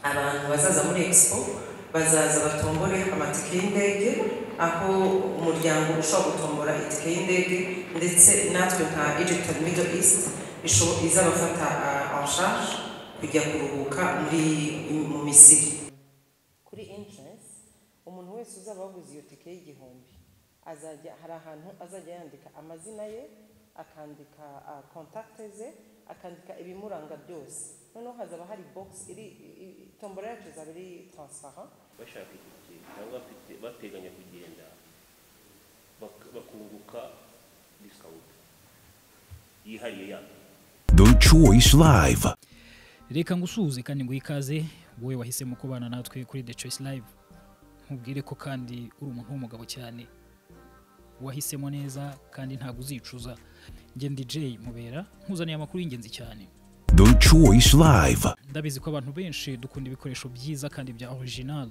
abantu bazaza muri expo bazaza batombore amatike y'indege aho umuryango ushobora gutombora itike y'indege ndetse natwe nka Egypt and Middle East isho- izabafata ah, en charge kujya kuruhuka muri mu Misiri kuri entrance umuntu wese uzaba waguze iyo tike y'igihumbi azajya hari ahantu azajya yandika amazina ye akandika ah, contacte ze akandika ibimuranga byose noneho hazaba hari box iri i- i- tombora yacu izaba iri transparent bashaka itike cyangwa bafite- bateganya kugenda bak- bakunguka disawunti yihariye yabo The Choice Live. reka ngusuhuze kandi ngo ikaze wowe wahisemo kubana natwe kuri The Choice Live nkubwire ko kandi uri umuntu w'umugabo cyane wahisemo neza kandi ntabwo uzicuza njye DJ mubera nkuzaniye amakuru y'ingenzi cyane The Choice Live. ndabizi ko abantu benshi dukunda ibikoresho byiza kandi bya original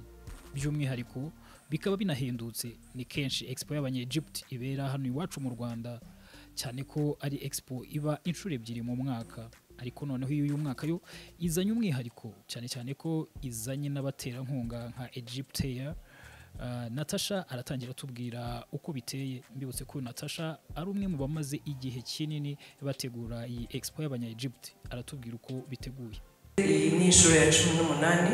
by'umwihariko bikaba binahendutse ni kenshi expo y'abanyegiputi ibera hano iwacu mu rwanda cyane ko ari expo iba inshuro ebyiri mu mwaka ariko noneho iyo uyu mwaka yo izanye umwihariko cyane cyane ko izanye n'abaterankunga nka egypteya natasha aratangira atubwira uko biteye mbibutse ko natasha ari umwe mu bamaze igihe kinini bategura iyi expo y'abanyegiputi aratubwira uko biteguye iyi ni inshuro ya cumi n'umunani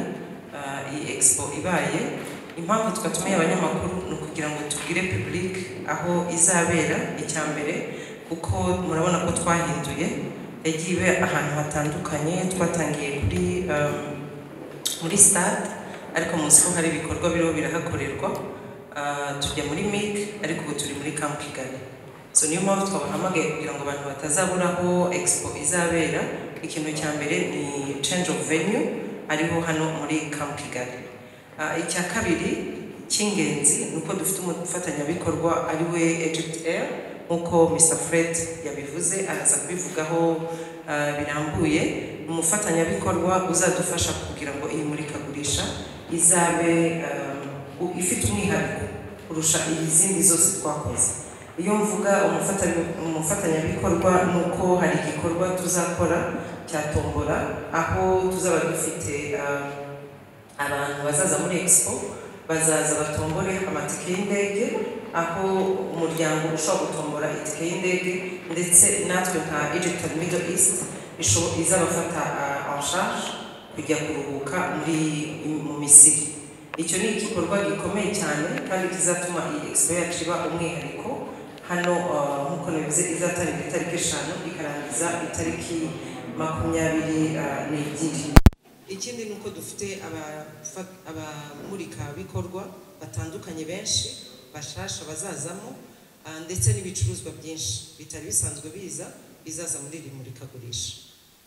ah, iyi expo ibaye impamvu twatumiye abanyamakuru ni ukugira ngo tubwire pibulike aho izabera icya mbere kuko murabona ko twahinduye yagiye iba ahantu hatandukanye twatangiye kuri um, muri stade ariko munsi ko hari ibikorwa biriho birahakorerwa ah, tujya muri mic ariko ubu turi muri camp kigali so niyo mpamvu twabahamagaye kugira ngo abantu batazabura aho expo izabera ikintu cya mbere ni change of venue ariho hano muri camp kigali Ah, icya kabiri cy'ingenzi ni uko dufite umufatanyabikorwa ari we egypt air nk'uko mr fred yabivuze araza kubivugaho ah, birambuye ni umufatanyabikorwa uzadufasha kugira ngo iyi murikagurisha izabe ah, u- ifite umwihariko kurusha izindi zose twakoze iyo mvuga umufata- umufatanyabikorwa ni uko hari igikorwa tuzakora cya tombora aho tuzaba dufite ah, abantu bazaza muri expo bazaza batombore amatike y'indege aho umuryango ushobora gutombora itike y'indege ndetse natwe nka Egypt and Middle East isho- izabafata ah, en charge kujya kuruhuka muri mu Misiri icyo ni igikorwa gikomeye cyane kandi kizatuma iyi expo yacu iba umwihariko hano ah, nk'uko nabivuze izatangira itariki eshanu ikarangiza itariki makumyabiri ah, n'ebyiri ikindi ni uko dufite abafa- abamurikabikorwa batandukanye benshi bashasha bazazamo ah, ndetse n'ibicuruzwa byinshi bitari bisanzwe biza bizaza muri iri murikagurisha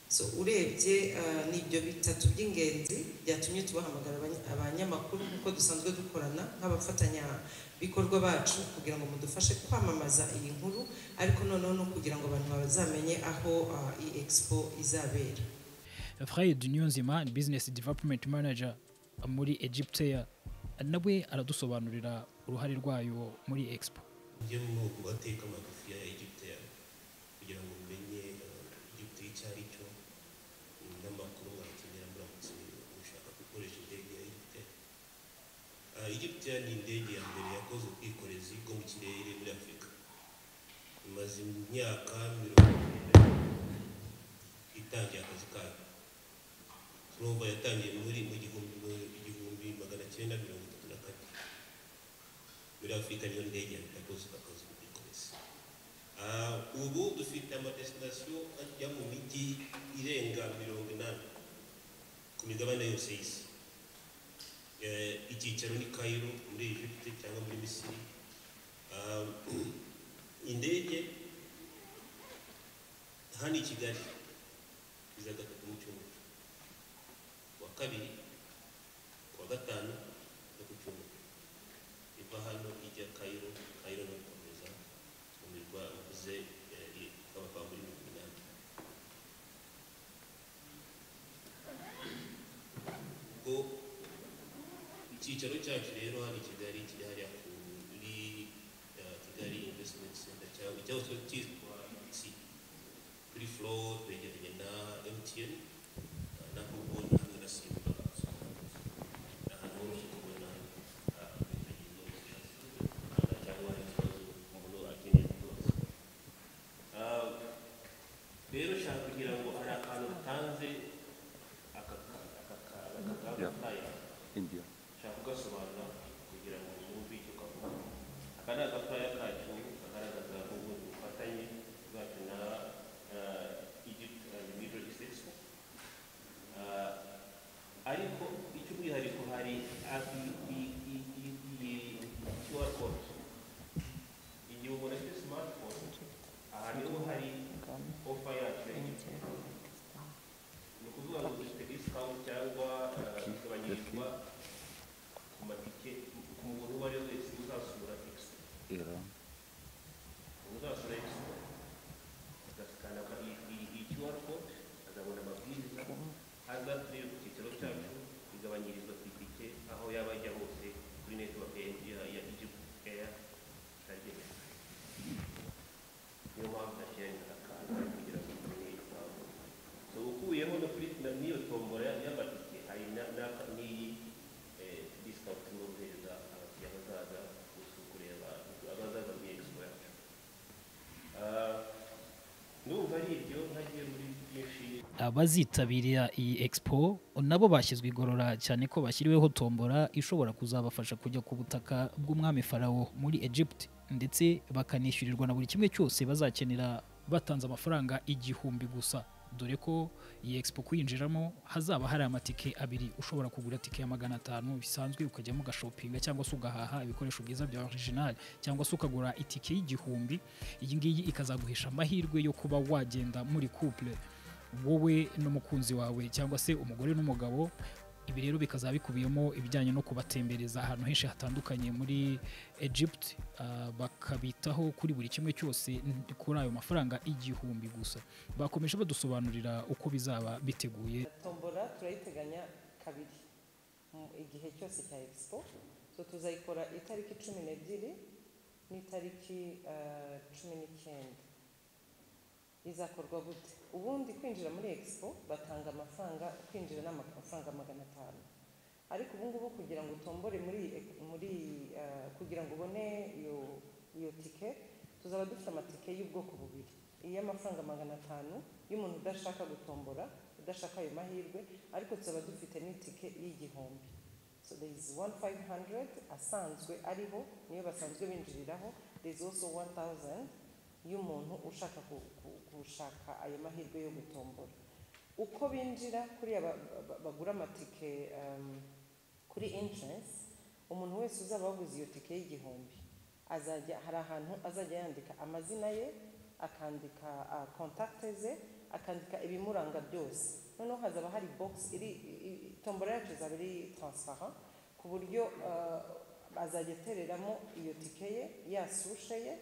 so urebye ah, ni ibyo bitatu by'ingenzi byatumye tubahamagara abany- abanyamakuru nk'uko dusanzwe dukorana nk'abafatanyabikorwa bacu kugira ngo mudufashe kwamamaza iyi nkuru ariko noneho no kugira ngo abantu bazamenye aho ah, iyi expo izabera Fred Niyonzima ni business development manager muri Egyptea nawe aradusobanurira uruhare rwayo muri expo mujye mu mateka magufi ya Egiputa kugira ngo mumenye Egiputa icyo ari cyo n'amakuru mwakenera muramutse mushaka gukoresha indege ya Egiputa Egiputa ni indege ya mbere yakoze ubwikorezi bwo mu kirere muri Afurika imaze imyaka mirongo irindwi itangiye akazi kayo Turova yatangiye muri mu gihumbi mu igihumbi magana cyenda mirongo itatu na kane muri afurika niyo ndege yakoze akazi mu bwikorezi Ah, ubu dufite amadestinasiyo ajya mu mijyi irenga mirongo inani ku migabane yose y'isi Eh, icyicaro ni kayiro muri egiputa cyangwa muri misiri Ah, indege hano i kigali iza gatatu mu cyumweru kuwa kabiri kuwa gatanu no ku cyumweru iva hano ijya kayiro kayiro no gukomeza mu mirwa uvuze ikaba kwa muri mirongo inani ubwo icyicaro cyacu rero hano i kigali kiri hariya kuri eh, kigali investment center cyangwa cyangwa cyitwa si kuri flow twegeranye na mtn eh, na google hamwe na simba Yeah. India. nshaka kugasobanura kugira ngo mwumve icyo kavuga aka ni agatoya kacu kagaragaza ubu bufatanye bwacu na eh, Egypt and the Middle East Expo Eh, ariko icy'umwihariko hari ah, i- i- i- i- i- QR code igihe umuntu afite smartphone aha niho hari ofa yacu ya Egypt ni ukuvuga ngo dufite discount cyangwa eh, igabanyirizwa ku matike ku muntu uwo ari we wese uzasura expo Iran. uzasura expo agasikana ka- iyi- iyi- iyi QR code azabona amabwiriza haza kuri ku cyicaro cyacu igabanyirizwa ku itike aho yaba ajya hose kuri network ya ya- ya Egypt Air target niyo mpamvu nashyiranye akantu kugira ngo tumenye impamvu so ukuyemo no kuri na- n'iyo tombora ya- y'amatike hari na- na- n'iyi eh, discount no guhereza abakiriya bazaza gusu- kureba abazaza muri expo yacu Ah, ndumva ari ibyo ntagiye muri byinshi abazitabira iyi expo nabo bashyizwe igorora cyane ko bashyiriweho tombora ishobora kuzabafasha kujya ku butaka bw'umwami farawo muri Egypt ndetse bakanishyurirwa na buri kimwe cyose bazakenera batanze amafaranga igihumbi gusa dore ko iyi expo kuyinjiramo hazaba hari amatike abiri ushobora kugura tike ya magana atanu bisanzwe ukajyamo ugashopinga cyangwa se ugahaha ibikoresho byiza bya original cyangwa se ukagura itike y'igihumbi iyi ngiyi ikazaguhisha amahirwe yo kuba wagenda muri couple wowe n'umukunzi wawe cyangwa se umugore n'umugabo ibi rero bikazaba bikubiyemo ibijyanye no kubatembereza ahantu henshi hatandukanye muri Egypt ah, bakabitaho kuri buri kimwe cyose n- kuri ayo mafaranga igihumbi gusa bakomeje badusobanurira uko bizaba biteguye tombora turayiteganya kabiri mu igihe cyose cya expo so tuzayikora itariki cumi n'ebyiri n'itariki eh, cumi n'icyenda izakorwa gute ubundi kwinjira muri expo batanga amafaranga kwinjira ni amafaranga magana atanu ariko ubu ngubu kugira ngo utombore muri muri eh, kugira ngo ubone iyo iyo tike tuzaba dufite amatike y'ubwoko bubiri iy'amafaranga magana atanu y'umuntu udashaka gutombora udashaka ayo mahirwe ariko tuzaba dufite n'itike y'igihumbi so there is one five hundred asanzwe ariho niyo basanzwe binjiriraho there is also one thousand y'umuntu ushaka ku- ku- gushaka ayo mahirwe yo gutombora uko binjira kuriya ba- ba- bagura amatike um, kuri entrance umuntu wese uzaba waguze iyo tike y'igihumbi azajya hari ahantu azajya yandika amazina ye akandika ah, contact ze akandika ibimuranga byose noneho hazaba hari box iri i- i- tombora yacu izaba iri transparent ku buryo ah, azajya atereramo iyo tike ye ya sushe ye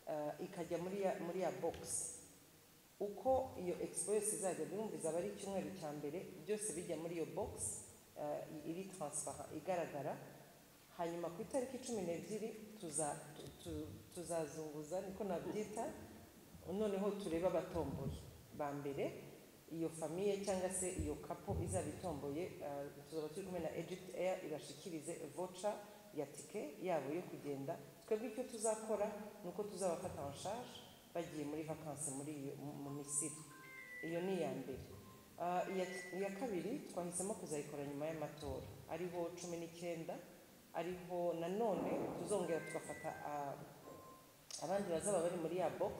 ah, ikajya muri ya muri ya box uko iyo expo yose izajya byumviza aba ari icyumweru cya mbere byose bijya muri iyo box eh, iri transparent igaragara hanyuma ku itariki cumi n'ebyiri tuza- tu- tu- tuzazunguza niko nabyita noneho turebe abatomboye ba mbere iyo famiye cyangwa se iyo kapo izaba itomboye eh, tuzaba turi kumwe na egypt air ibashikirize voca ya tike yabo yo kugenda twebwe icyo tuzakora ni uko tuzabafata en charge bagiye muri vakansi muri iyo mu- mu misiri iyo ni iya mbere Ah, iya iya kabiri twahisemo kuzayikora nyuma y'amatora ariho cumi n'icyenda ariho nanone tuzongera tugafata ah, abandi bazaba bari muri ya box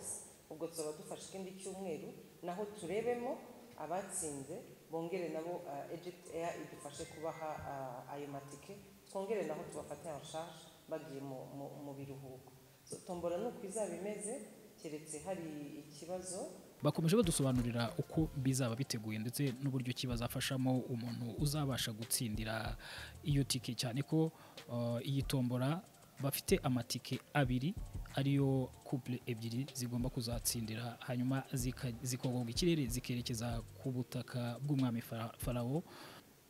ubwo tuzaba dufashe ikindi cyumweru naho turebemo abatsinze bongere nabo uh, Egypt Air idufashe kubaha ah, ayo matike twongere naho tubafate en charge bagiye mu, mu, mu biruhuko so, tombora ni uko izaba imeze keretse hari ikibazo bakomeje badusobanurira uko bizaba biteguye ndetse n'uburyo ki bazafashamo umuntu uzabasha gutsindira iyo tike cyane ko uh, iyi tombora bafite amatike abiri ariyo couple ebyiri zigomba kuzatsindira hanyuma zika- zikogoga ikirere zikerekeza ku butaka bw'umwami Fara- farawo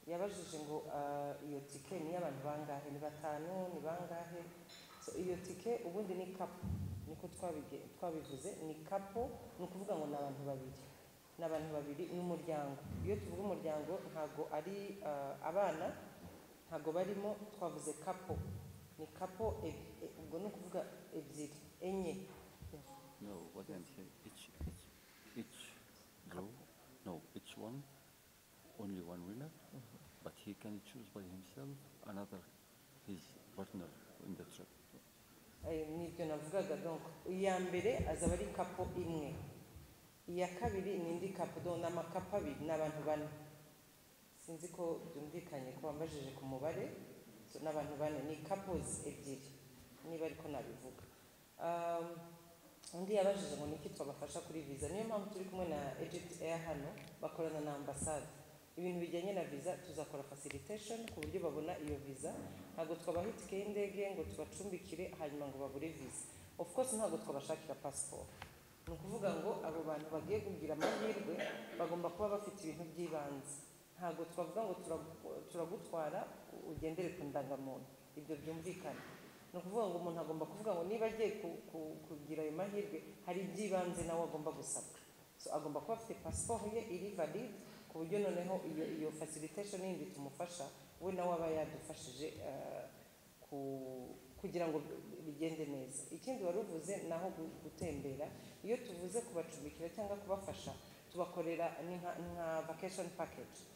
yabajije ngo ah, iyo tike ni iy'abantu bangahe ni batanu ni bangahe so iyo tike ubundi ni kapo niko twabige- twabivuze ni kapo ni ukuvuga ngo ni abantu babiri ni abantu babiri ni umuryango iyo tuvuga umuryango ntabwo ari ah, abana ntabwo barimo twavuze kapo ni kapo eb- e- ubwo ni ukuvuga ebyiri enye No, what I'm saying, each, each, each row, no, each one, only one winner, but he can himself, another his partner in the trip. Eh, nibyo navugaga donc iya mbere azaba ari kapo imwe iya kabiri ni indi kapo donc ni amakapo abiri ni abantu bane sinzi ko byumvikanye ko wambajije ku mubare so, ni abantu bane ni couples ebyiri niba ariko nabivuga um, undi yabajije ngo niki twabafasha kuri visa niyo mpamvu turi kumwe na egypt air hano bakorana na ambasade ibintu bijyanye na visa tuzakora facilitation ku buryo babona iyo visa ntabwo twabaha itike y'indege ngo tubacumbikire hanyuma ngo babure visa of course ntabwo twabashakira pasiporo ni ukuvuga ngo abo bantu bagiye kugira amahirwe bagomba kuba bafite ibintu by'ibanze ntabwo twavuga ngo turagu- turagutwara ugendere ku ndangamuntu ibyo byumvikana ni ukuvuga ngo umuntu agomba kuvuga ngo niba agiye ku- ku- kugira ayo mahirwe hari iby'ibanze nawe agomba gusabwa so agomba kuba afite pasiporo ye iri valide ku buryo noneho iyo iyo facilitation yindi tumufasha we nawe aba yadufashije eh, ku- kugira ngo bigende neza ikindi wari uvuze ni aho gu- gutembera iyo tuvuze kubacumbikira cyangwa kubafasha tubakorera ni nka ni nka vacation package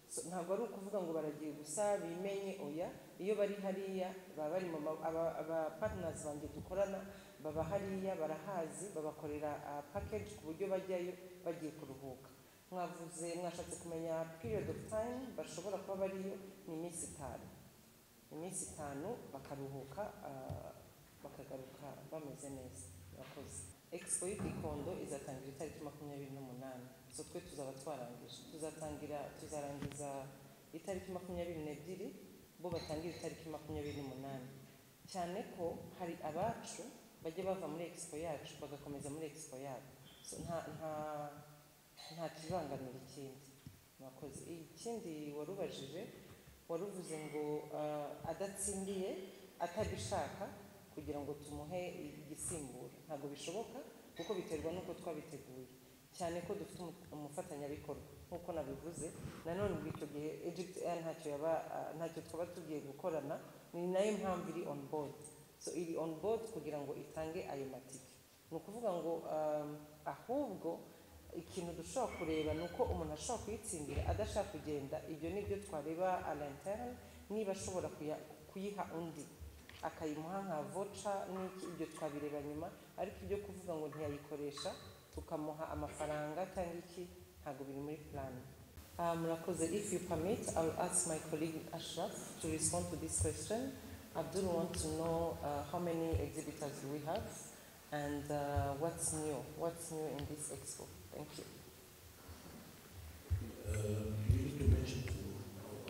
So, ntabwo ari ukuvuga ngo baragiye gusa bimenye oya iyo bari hariya baba bari mu ma- aba aba partners banjye dukorana baba hariya barahazi babakorera ah, package ku buryo bajyayo bagiye kuruhuka mwavuze mwashatse kumenya period of time bashobora kuba bariyo ni iminsi itanu iminsi itanu bakaruhuka ah, bakagaruka bameze neza murakoze expo y'igikondo izatangira itariki makumyabiri n'umunani so twe tuzaba twarangije tuzatangira tuzarangiza itariki makumyabiri n'ebyiri bo batangire itariki makumyabiri n'umunani cyane ko hari abacu bajya bava muri expo yacu bagakomeza muri expo yabo so nta nta nta kibangamira ikindi murakoze ikindi warubajije waruvuze ngo ah, adatsindiye atabishaka kugira ngo tumuhe igisimbura ntabwo bishoboka kuko biterwa n'uko twabiteguye cyane ko dufite umu- umufatanyabikorwa nk'uko nabivuze nanone muri icyo gihe egypt air ntacyo yaba ah, ntacyo twaba tugiye gukorana ni nayo mpamvu iri on board so iri on board kugira ngo itange ayo matike ni ukuvuga ngo um, ahubwo ikintu dushobora kureba ni uko umuntu ashobora kuyitsindira adashaka kugenda ibyo ni byo twareba alenterne niba ashobora kuya- kuyiha undi akayimuha nka voca n'iki ibyo twabireba nyuma ariko ibyo kuvuga ngo ntiyayikoresha tukamuha amafaranga cyangwa iki ntabwo biri muri plani Uh, murakoze if you permit i'll ask my colleague ashraf to respond to this question abdul want to know uh, how many exhibitors do we have and uh, what's new what's new in this expo thank you Uh, you need to mention to our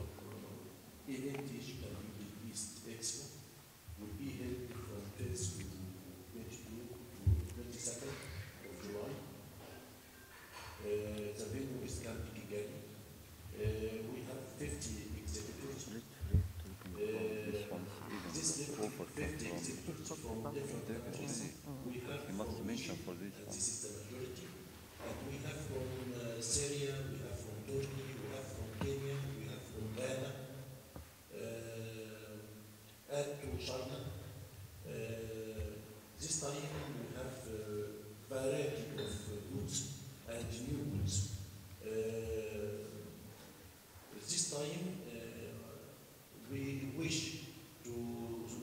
event issue that will be East Expo will be held from 1st to 22 to 22nd of July. Uh, the venue is Camp Kigali. Uh, we have 50 exhibitors. Read, read, to the- this one, This even level over fifty from exhibitors from different countries. We have You must from mention Egypt, for this and one. This is the majority. And we have from uh, Syria, we have from Turkey, we have from Kenya, we have from Ghana, uh, and to China. Uh, this time we have uh, variety of uh, goods and new goods. Uh, this time uh, we wish to, to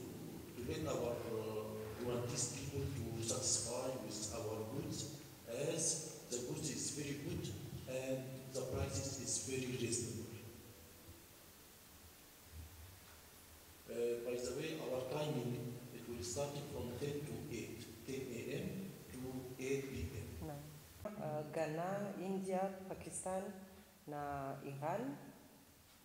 let our uh, Rwandese people to satisfy with our goods as the goods is very good and the prices is very reasonable. Uh, by the way, our timing, it will start from 10 to 8, 10 a.m. to 8 p.m. Uh, Ghana, India, Pakistan na Iran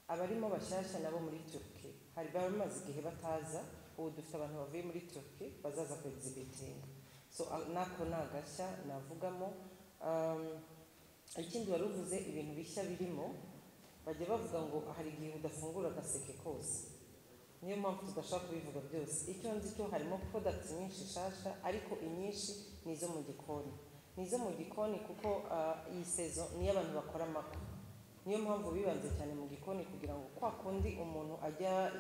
abarimo bashyashya nabo muri Turkey hari baba bamaze igihe bataza ubu dufite abantu bavuye muri Turkey bazaza ku egizibitinga so uh, nako ni agashya navugamo um, ikindi wari uvuze ibintu bishya birimo bajya bavuga ngo hari igihe udafungura agaseke kose niyo mpamvu tudashaka kubivuga byose icyo nzi cyo harimo products nyinshi nshasha ariko inyinshi ni izo mu gikoni ni izo mu gikoni kuko ah, iyi sezo niyo abantu bakora amako niyo mpamvu bibanze cyane mu gikoni kugira ngo kwa kundi umuntu ajya eh,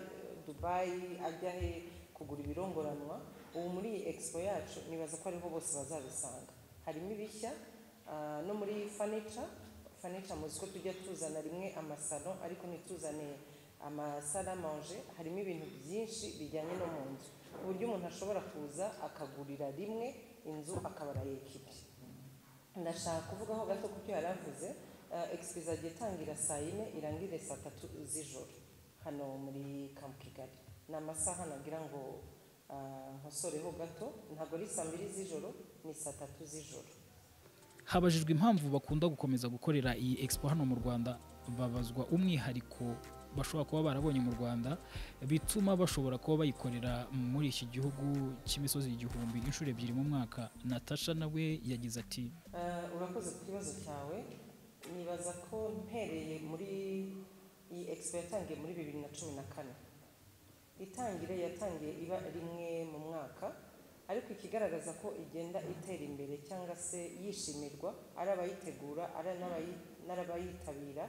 dubayi ajya he kugura ibirongoranwa ubu muri iyi expo yacu nibaza ko ariho bose bazabisanga harimo ibishya ah, no muri furniture furniture muzi ko tujya tuzana rimwe amasalo ariko ntituzane amasale amanje harimo ibintu byinshi bijyanye no mu nzu ku buryo umuntu ashobora kuza akagurira rimwe inzu akaba arayekipi ndashaka kuvugaho gato ku byo yari avuze egisipirizo agiye itangira saa yine irangire saa tatu z'ijoro hano muri kampu kigali ni amasaha nagira ngo ah, nkosoreho gato ntabwo ari saa mbiri z'ijoro ni saa tatu z'ijoro habajijwe impamvu bakunda gukomeza gukorera iyi expo hano mu rwanda babazwa umwihariko bashobora kuba barabonye mu rwanda bituma bashobora kuba bayikorera muri iki gihugu cy'imisozi igihumbi inshuro ebyiri mu mwaka natasha nawe yagize ati Eh, urakoze ku kibazo cyawe nibaza ko mpereye muri iyi expo yatangiye muri bibiri na cumi na kane itangire yatangiye iba rimwe mu mwaka ariko ikigaragaza ko igenda itera imbere cyangwa se yishimirwa ari abayitegura ari n'abayi- n'abayitabira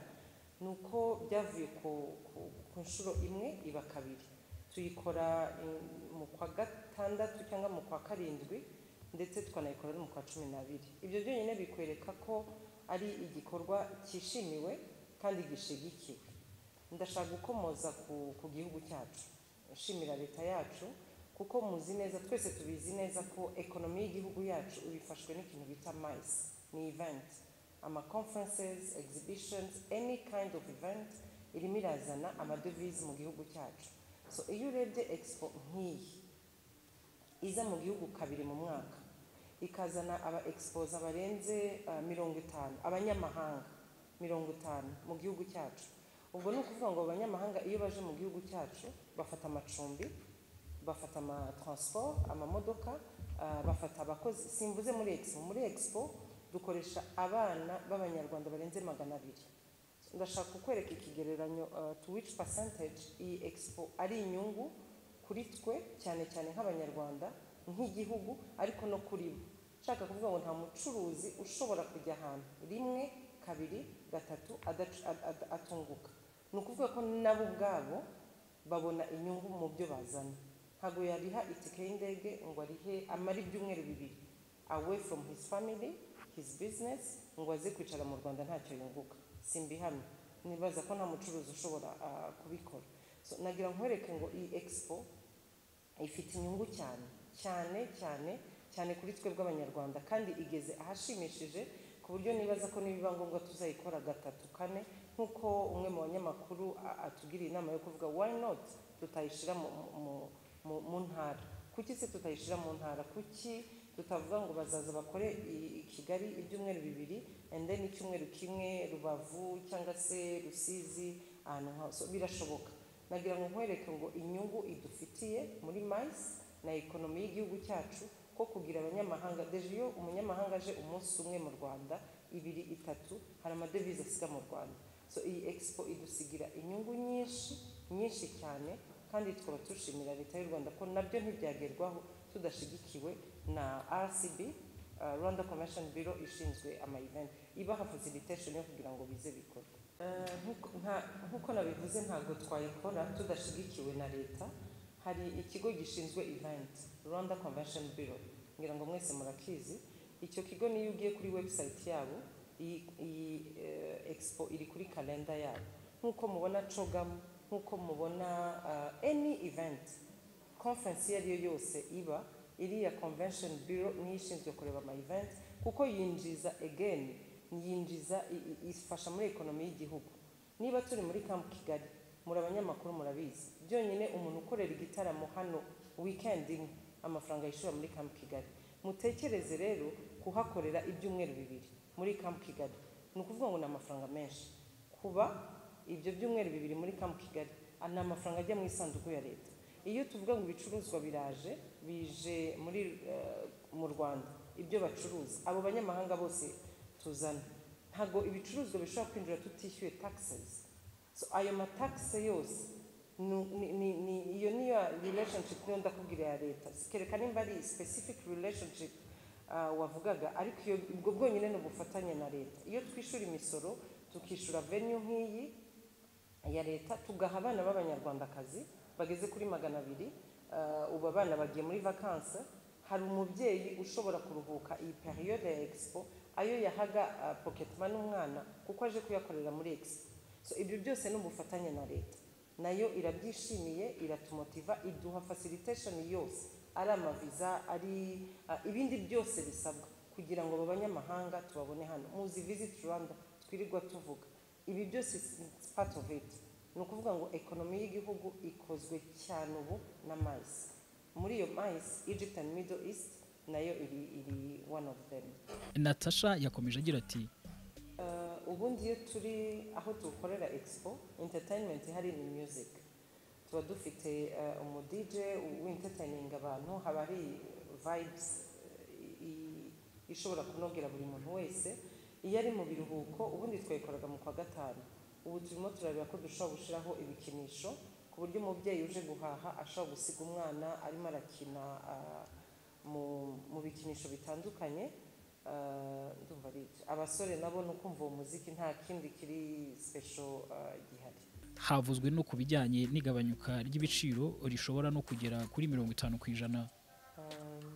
ni uko byavuye ku- ku- ku nshuro imwe iba kabiri tuyikora mm, mu kwa gatandatu cyangwa mu kwa karindwi ndetse tukanayikora no mu kwa cumi n'abiri ibyo byonyine bikwereka ko ari igikorwa cyishimiwe kandi gishyigikiwe ndashaka gukomoza ku, ku gihugu cyacu nshimira leta yacu kuko muzi neza twese tubizi neza ko ekonomi y'igihugu yacu ibifashwe n'ikintu bita mayisi ni event ama conferences exhibitions any kind of event irimo irazana amadevize mu gihugu cyacu so iyo urebye expo nk'iyi iza mu gihugu kabiri mu mwaka ikazana aba exposa barenze ah, mirongo itanu abanyamahanga mirongo itanu mu gihugu cyacu ubwo ni ukuvuga ngo abanyamahanga iyo baje mu gihugu cyacu bafata amacumbi bafata amatransport amamodoka ah, bafata abakozi simvuze muri expo muri expo dukoresha abana b'abanyarwanda barenze magana abiri ndashaka kukwereka ikigereranyo uh, to which percentage iyi expo ari inyungu kuri twe cyane cyane nk'abanyarwanda nk'igihugu ariko no kuri bo nshaka kuvuga ngo nta mucuruzi ushobora kujya ahantu rimwe kabiri gatatu adac- ad- ad- atunguka ni ukuvuga ko nabo ubwabo babona inyungu mu byo bazana ntabwo yariha itike y'indege ngo arihe amare ibyumweru bibiri away from his family his business ngo aze kwicara mu rwanda ntacyo yunguka simbihamye nibaza ko nta mucuruzi ushobora ah, kubikora so, nagira ngo nkwereke ngo iyi expo ifite inyungu cyane cyane cyane cyane kuri twe bw'abanyarwanda kandi igeze ahashimishije ku buryo nibaza ko nibiba ngombwa tuzayikora gatatu kane nk'uko umwe mu banyamakuru a- atugiriye inama yo kuvuga why not tutayishyira mu, mu- mu, mu, mu ntara kuki se tutayishyira mu ntara kuki tutavuga ngo bazaza bakore i- i kigali ibyumweru bibiri and then icyumweru kimwe rubavu cyangwa se rusizi ahantu hose birashoboka nagira ngo nkwereke ngo inyungu idufitiye muri mayisi na ekonomi y'igihugu cyacu ko kugira abanyamahanga deje iyo umunyamahanga aje umunsi umwe mu rwanda ibiri itatu hari amadevize asiga mu rwanda so iyi expo idusigira inyungu nyinshi nyinshi cyane kandi tukaba dushimira leta y'u rwanda ko nabyo ntibyagerwaho tudashyigikiwe na rcb uh, rwanda convention bureau ishinzwe ama event ibaha facilitation yo kugira ngo bize bikorwe Eh, nkuko- nta- nk'uko nabivuze ntabwo twayikora tudashyigikiwe na leta hari ikigo gishinzwe event rwanda convention bureau ngira ngo mwese murakizi icyo kigo niyo ugiye kuri website yabo iyi iyi, eh, expo iri kuri kalenda yabo nk'uko mubona cogam nk'uko mubona ah, any event conference iyo ariyo yose iba iriya convention bureau niyo ishinzwe kureba ama event kuko yinjiza again yinjiza i- i- ifasha muri ekonomi y'igihugu niba turi muri camp kigali muri abanyamakuru murabizi byonyine umuntu ukorera igitaramo hano weekend imwe amafaranga yishyura muri camp kigali mutekereze rero kuhakorera ibyumweru bibiri muri camp kigali ni ukuvuga ngo ni amafaranga menshi kuba ibyo byumweru bibiri muri camp kigali ah, ni amafaranga ajya mu isanduku ya leta iyo tuvuga ngo ibicuruzwa biraje bije muri eh, mu rwanda ibyo bacuruza abo banyamahanga bose tuzana ntabwo ibicuruzwa bishobora kwinjira tutishyuye taxes so ayo matakisi yose ni- ni- ni- ni- iyo niyo relationship niyo ndakubwira ya leta sikerekana nimba ari specific relationship ah, wavugaga ariko iyo ubwo bwonyine ni ubufatanye na leta iyo twishyura imisoro tukishyura venue nk'iyi ya leta tugaha abana b'abanyarwandakazi bageze kuri magana abiri uh, ubu abana bagiye muri vakanse hari umubyeyi ushobora kuruhuka iyi periyode ya expo ayo yahaga uh, pocket money umwana kuko aje kuyakorera muri expo so ibyo byose ni ubufatanye na leta nayo irabyishimiye iratumotiva iduha facilitation yose ari amaviza ari ah, ibindi byose bisabwa kugira ngo aba banyamahanga tubabone hano muzi visit rwanda twirirwa tuvuga ibi byose it's part of it ni ukuvuga ngo ekonomi y'igihugu ikozwe cyane ubu na mayisi muri iyo mayisi egypt and middle east nayo iri iri one of them natasha yakomeje agira ati Eh, ubundi iyo turi aho dukorera expo entertainment hari ni music tuba dufite eh, umu DJ wintertaininga abantu haba hari vibes eh, i- ishobora kunogera buri muntu wese iyo ari mu biruhuko ubundi twayikoraga mu kwa gatanu ubu turimo turareba ko dushobora gushyiraho ibikinisho ku buryo umubyeyi uje guhaha ashobora gusiga umwana arimo arakina ah, mu mu bikinisho bitandukanye Ah, ndumva ari ibyo abasore nabo ni ukumva uwo muziki nta kindi kiri special ah, gihari havuzwe no ku bijyanye n'igabanyuka ry'ibiciro rishobora no kugera kuri mirongo itanu ku ijana Um,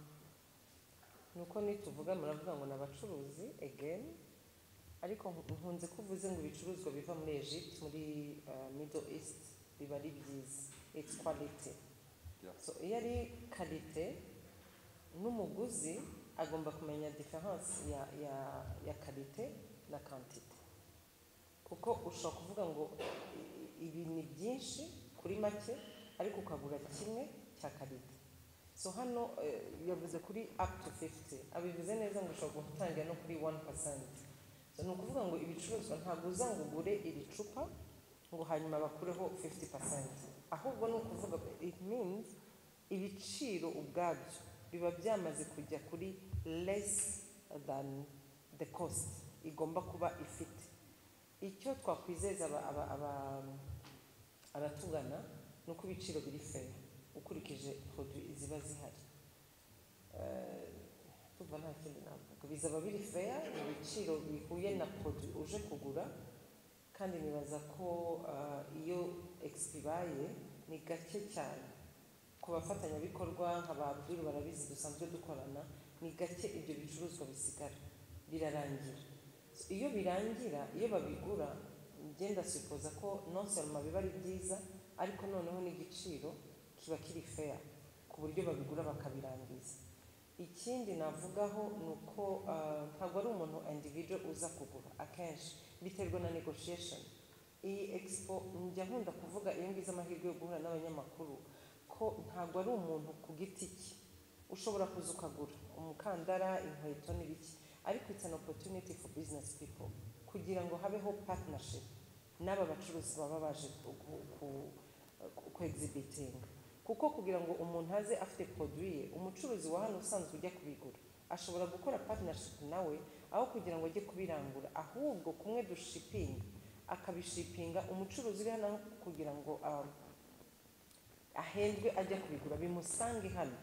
nuko nituvuga muravuga ngo ni abacuruzi again ariko nku- nkunze ko uvuze ngo ibicuruzwa biva muri Egypt muri uh, Middle East biba ari byiza it's quality Yeah. so iyo ari karite n'umuguzi agomba kumenya difference ya ya ya karite na quantity kuko ushobora kuvuga ngo i- ibi ni byinshi kuri make ariko ukagura kimwe cya karite so hano eh, yavuze kuri up to 50 abivuze neza ngo ushobora gutangira no kuri 1% so, ni ukuvuga ngo ibicuruzwa ntabwo uza ngo ugure iri cupa ngo hanyuma bakureho 50% ahubwo ni ukuvuga it means ibiciro ubwabyo biba byamaze kujya kuri less than the cost igomba kuba ifite icyo twakwizeza aba- aba- aba- abatugana ni uko ibiciro biri fair ukurikije produit ziba zihari Eh, ndumva nta kindi navuga bizaba biri fair ni ibiciro bihuye na produit uje kugura kandi nibaza ko eh, iyo expo ibaye ni gake cyane ku bafatanyabikorwa nka ba Abdul barabizi dusanzwe dukorana ni gake ibyo bicuruzwa bisigara birarangira iyo birangira iyo babigura ngenda sipoza ko nonsoroma biba ari byiza ariko noneho n'igiciro kiba kiri fair ku buryo babigura bakabirangiza ikindi navugaho ni uko ah, ntabwo ari umuntu individual uza kugura akenshi biterwa na negotiation iyi expo njya nkunda kuvuga iyo ngize amahirwe yo guhura n'abanyamakuru ko ntabwo ari umuntu ku giti cye ushobora kuza ukagura umukandara inkweto n'ibiki ariko it's an opportunity for business people kugira ngo habeho partnership n'aba bacuruzi baba baje ku- ku- ku- ku- ku exhibiting kuko kugira ngo umuntu aze afite produit ye umucuruzi wa hano usanzwe ujya kubigura ashobora gukora partnership nawe aho kugira ngo ajye kubirangura ahubwo kumwe dushipinga akabishipinga umucuruzi uri hano kugira ngo um, ahembwe ajya kubigura bimusange hano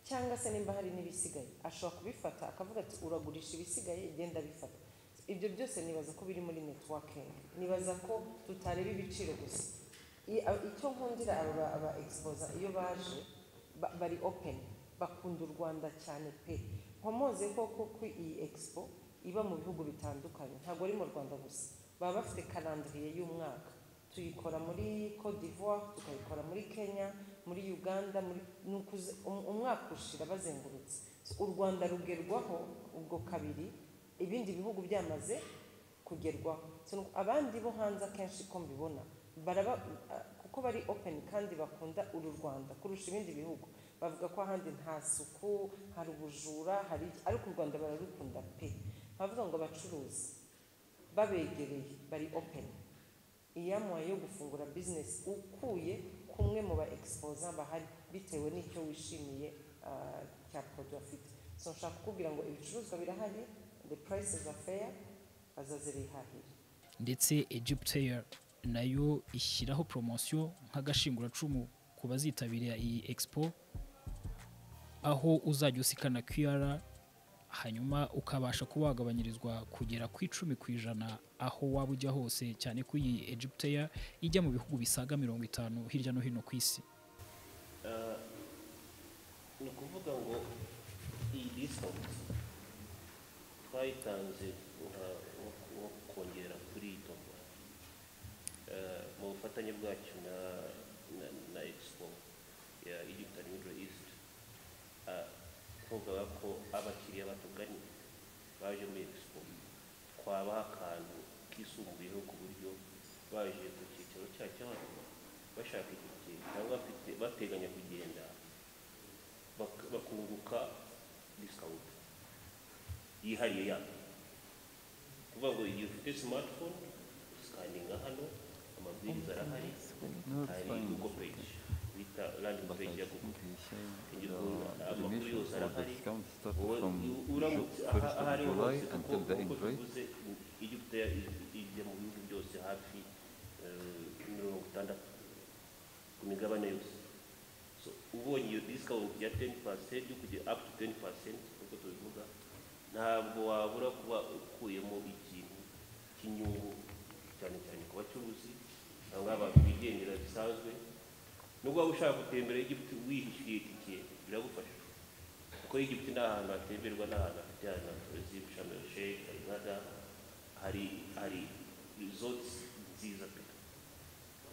cyangwa se nimba hari n'ibisigaye ashobora kubifata akavuga ati uragurisha ibisigaye genda bifata ibyo byose nibaza ko biri muri networking nibaza ko tutareba ibiciro gusa I- a- icyo nkundira aba aba exposer iyo baje ba- bari open bakunda u rwanda cyane pe nkomoze koko ko iyi expo iba mu bihugu bitandukanye ntabwo ari mu rwanda gusa baba bafite calendrier y'umwaka tuyikora muri Cote d'Ivoire tukayikora muri Kenya muri Uganda muri ni ukuze- um- umwaka ushira bazengurutse u Rwanda rugerwaho ubwo kabiri ibindi bihugu byamaze kugerwaho So, nuko abandi bo hanze akenshi ko mbibona baraba ah, kuko bari open kandi bakunda uru Rwanda kurusha ibindi bihugu bavuga ko ahandi nta suku hari ubujura hari iki, ariko u Rwanda bararukunda pe bavuga ngo abacuruzi babegereye bari open iyamuhaye yo gufungura bizinesi ukuye kumwe mu ba exposa bahari bitewe n'icyo wishimiye ah, cya produit afite so nshaka kukubwira ngo ibicuruzwa birahari the prices are fair bazaze bihahire ndetse egyptair nayo ishyiraho poromosiyo nk'agashinguracumu ku bazitabira iyi expo aho uzajya usikana qr hanyuma ukabasha kuba wagabanyirizwa kugera ku icumi ku ijana aho waba ujya hose cyane ko iyi egyptair ijya mu bihugu bisaga mirongo itanu hirya no hino ku isi Eh, ni ukuvuga ngo iyi discount twayitanze nka nko- nko kongera kuri iyi tombora eh, mu bufatanye bwacyo na na, na expo ya egypt and middle east eh, kuvuga ko abakiriya batuganye baje muri expo twabaha akantu kisumbuyeho ku buryo baje ku cyicaro cyacu hano bashaka itike cyangwa bafite- bateganya kugenda bak- bakunguka discount yihariye yabo kuvuga ngo igihe ufite smartphone usikaninga hano amabwiriza arahari No, it's hari fine. google page bita landing But I page ya think google he's saying Can you go, uh, the Amakuru remission yose for the arahari. discount starts Wowe from u- uramutse Ju- aha- 1st aho of ariho July hose kuko until the nk'uko end, right? tuvuze Egiputa ijya mu bihugu byose hafi eh, mirongo itandatu ku migabane yose so ubonye iyo discount ya 10% yo kujya up to 10% uko tubivuga ntabwo wabura kuba ukuyemo ikintu cy'inyungu cyane cyane ku bacuruzi cyangwa abantu bigendera bisanzwe nubwo waba ushaka gutembera Egiputa wihishyuye itike biragufasha kuko Egiputa ni ahantu hatemberwa n'ahantu hafite ahantu hatuzi Sharm el Sheikh hari Ghada hari hari resorts nziza pe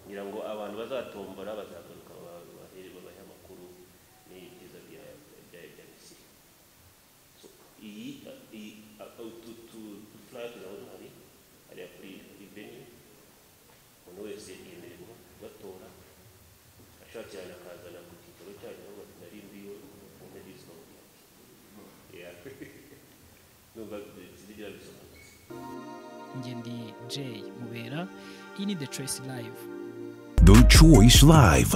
kugira ngo abantu bazatombora bazagaruka ba- bahere babahe amakuru n'ibyiza bya bya bya Misiri So, iyi iyi ututurage urabona hari hariya kuri kuri venue umuntu wese yemererwa batora ashatse cyane akazana ku cyicaro cyayo aho batari mbiwe mu ntebe y'isoko numva zigira bisobanutse njye ndi Jay mubera iyi ni the choice live The Choice Live.